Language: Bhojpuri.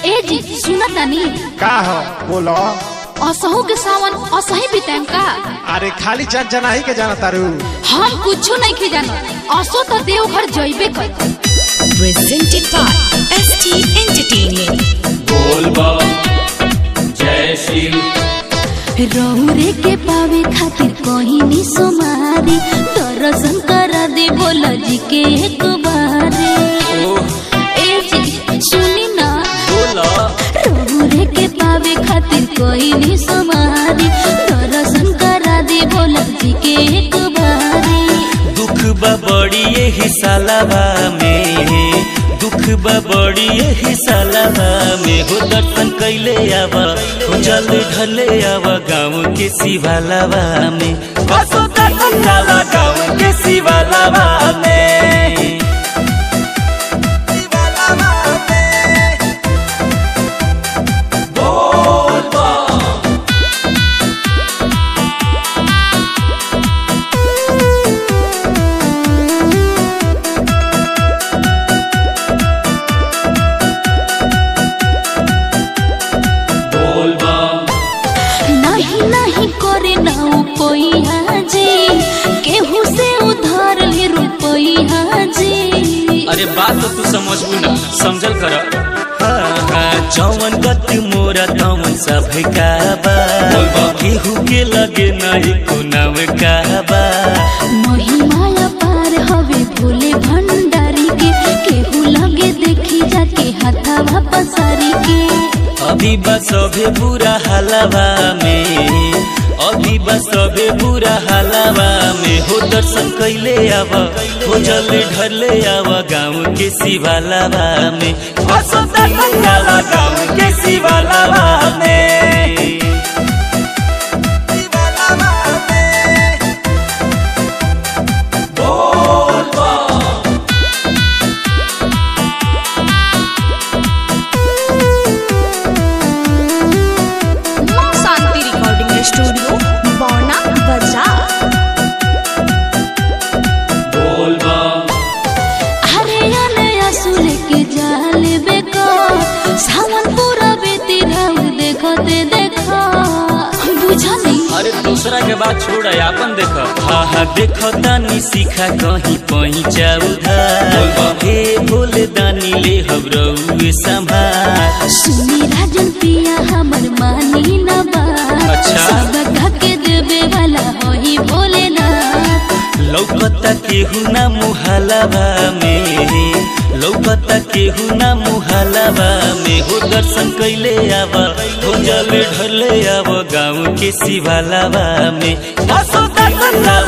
ए जी सुना तानी का हो बोलो असहु के सावन असही बिताएम का अरे खाली चट जनाही के जाना तारू हम कुछो नहीं के जानो असो तो देवघर जइबे कर presented by ST Entertainment. बोलबा जय शिव रौरे के पावे खातिर कहीं नी सोमारी दर्शन करा दे बोला जी के एक बारे ए जी सुनी ना बोला रौरे के पावे खातिर कोई नी सोमारी दर्शन करा दे बोला जी के एक बारे दुख बा बड़ी यही सालावा में दुख बा बड़ी यही सालावा में हो दर्शन कैले आवा हो जल ढले आवा गाँव के शिवालावा में बसो दर्शन आवा गाँव के शिवालावा में बोलबा नहीं नहीं करे ना कोई हाजी केहू से उधार ले रुपया जी अरे बात तो तू समझबू ना समझल कर जौवन गत मोरा तवन सब काबा केहू के लगे नहीं को नाम काबा महिमा पार हवे भोले भंडारी के केहू लगे देखी जाके हथावा पसारी के अभी बस अभे बुरा हालावा में अभी बस अभे बुरा हालावा में हो दर्शन कैले आव हो जल ढले आव गाँव के शिवालावा में बसो दर्शन आवा गाँव के शिवालावा में मां शांति रिकॉर्डिंग स्टूडियो बौना बाजार बोलबा अरे अनया सुले के जाल बेको सावन पूरा बेती रहू देखो ते देखो बुझा नहीं अरे दूसरा के बात छोड़ अपन देखो हाँ हाँ देखो दानी सीखा कहीं पहुँचा उधार हे भोले दानी ले हम रउए संभाल सुनी राजन पिया हमर मानी न बात अच्छा। सब धके देवे वाला होई भोलेनाथ लौकता केहू ना मुहालावा में लौकता केहू ना मुहालावा में हो दर्शन कैले आवा हो जल ढले आवा गाँव के शिवालावा में बसो दर्शन आवा